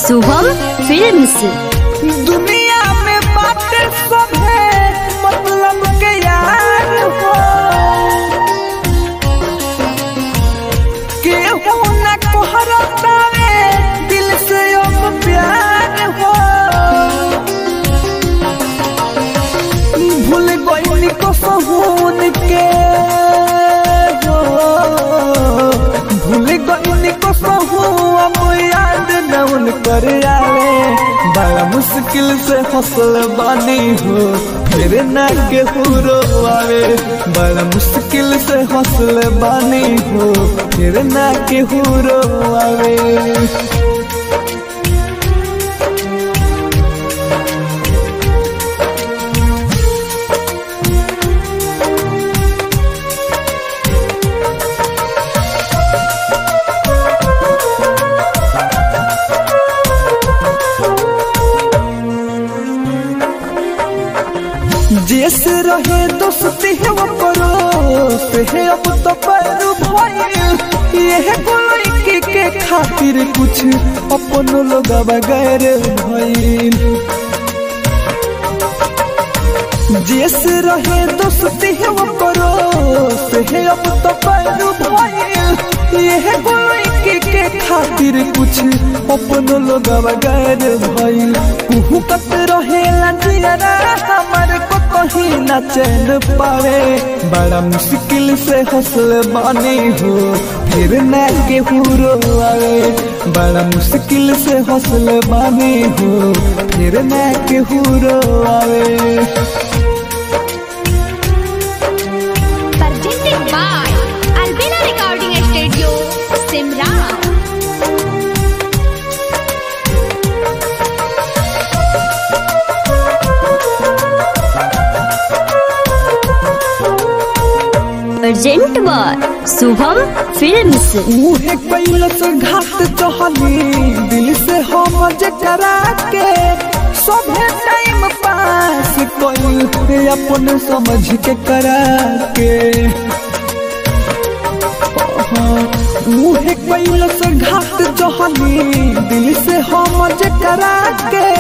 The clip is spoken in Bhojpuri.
शुभम फिल्म्स दुनिया में बातें सब है मतलब के यार हो केहू न कोहरता रे दिल से अब प्यार हो भूल गई को सहून के हो भूल गई को सहू अब याद न उन कर आवे बड़ा मुश्किल से हौसल बानी हो फिर न के पूरो आवे बड़ा मुश्किल से हौसल बानी हो फिर न के पूरो आवे जैसे रहे दोस्ती है वो परोस है अब तो पैरू भइल ये गोलई के खातिर कुछ अपन लोग बगैर भइल जैसे रहे दोस्ती है वो परोस है अब तो पैरू भइल ये गोलई के खातिर कुछ अपन लोग बगैर भइल कुहू कत रहे लजियरा हमारे को कहीं न चैन पावे बड़ा मुश्किल से हौसल बानी हो फिर न के हुरो आवे बड़ा मुश्किल से हौसल बानी हो फिर न के हुरो आवे presented by Albina Recording Studio, Simran. Present by Shubham films मुहे कैलस घाट चहली दिल से हम जकरा के सभे टाइम पास कोई अपन समझ के करा के मुहे कैलस घाट चहली दिल से हम जकरा के